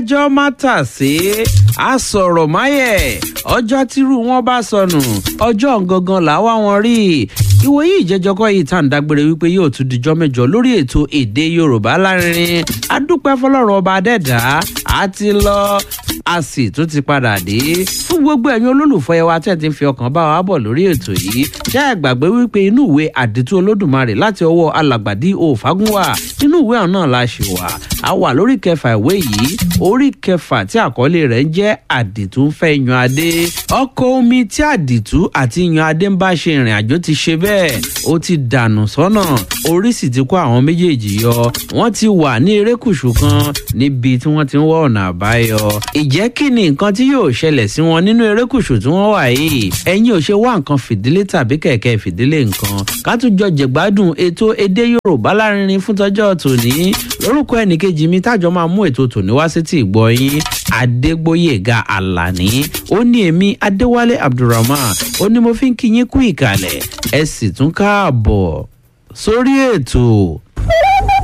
ọjọ́ má tà sí àsọ̀rọ̀ máyẹ̀ ọjọ́ tírú wọn bá sọnù ọjọ́ gangan làwa wọn rí ìwòye ìjẹjọkọ yìí tá à ń dágbére wípé yóò tún dijọ́ mẹ́jọ lórí ètò èdè yorùbá lárinrin adúpẹ́ fọlọ́run ọba adẹ́dá a ti lọ a sì tún ti padà dé fún gbogbo ẹ̀yin olólùfọ́ ẹ wa tẹ́ ti ń fi ọkàn bá wa bọ̀ lórí ètò yìí ṣé ẹ gbàgbé wípé inú ìwé àdìtú olódùmarè láti ọwọ́ alàgbàdì òfagúnwà inú ìwé ọ̀hún náà la ṣì wà a wà lórí kẹfà ìwé yìí orí kẹfà tí àkọlé rẹ̀ ń jẹ́ àdìtú ń fẹ́ yan adé ọkọ̀ omi tí àdìtú àti yan adé ń bá ṣe ìrìn àjò ti ṣe bẹ́ẹ̀ ó ti dànù sọ́nà orí sì ti kó àwọn méjèèjì yọ wọ́n ti wà ní erékùṣù kan níbi tí wọ́n ti ń wá ọ̀nà àbáyọ ìjẹ́ kí ni nǹkan tí yóò ṣẹlẹ̀ sí wọn nínú erékùṣù tí wọ́n wà yìí ẹ̀yin ò ṣe wá nǹkan fìdílé tàbí kẹ̀kẹ́ fìdílé nǹkan ká tún jọ jẹ̀gbádùn ètò èdè yorùbá lárinrin fún tọjọ́ tòní lórúkọ ẹnìkejì mi tájọ máa mú ètò tòní wá sí ti ìgbọ́ yín adégbóyèga alani ó ní èmi adéwálé abdulrahman ó ní mo fi ń kí yín kú ìkàlẹ̀ ẹ sì tún káàbọ̀ sórí ètò